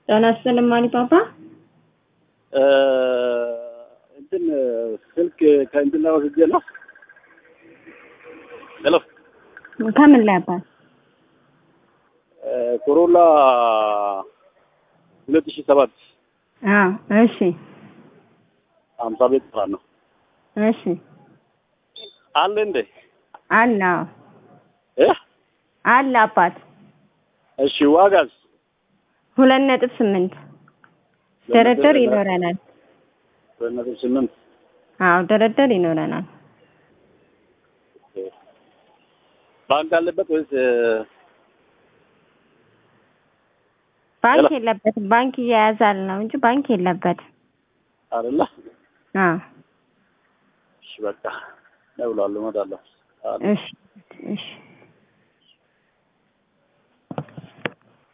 ጤና ይስጥልኝ ማሪፓፓ። እንትን ስልክ ከእንትን ላይ ወስጄ ነው። ሄሎ ከምን ላይ አባት? ኮሮላ ሁለት ሺህ ሰባት አዎ፣ እሺ፣ ሀምሳ ቤት ስራ ነው እሺ፣ አለ እንዴ? አለ አዎ፣ እ አለ አባት። እሺ ዋጋስ? ሁለት ነጥብ ስምንት ድርድር ይኖረናል። ሁለት ነጥብ ስምንት አዎ፣ ድርድር ይኖረናል። ባንክ አለበት ወይስ ባንክ ሄሎ። የለበትም። ባንክ እያያዛል ነው እንጂ ባንክ የለበትም። አይደለ? አዎ፣ እሺ በቃ እደውላለሁ፣ እመጣለሁ። እሺ፣ እሺ።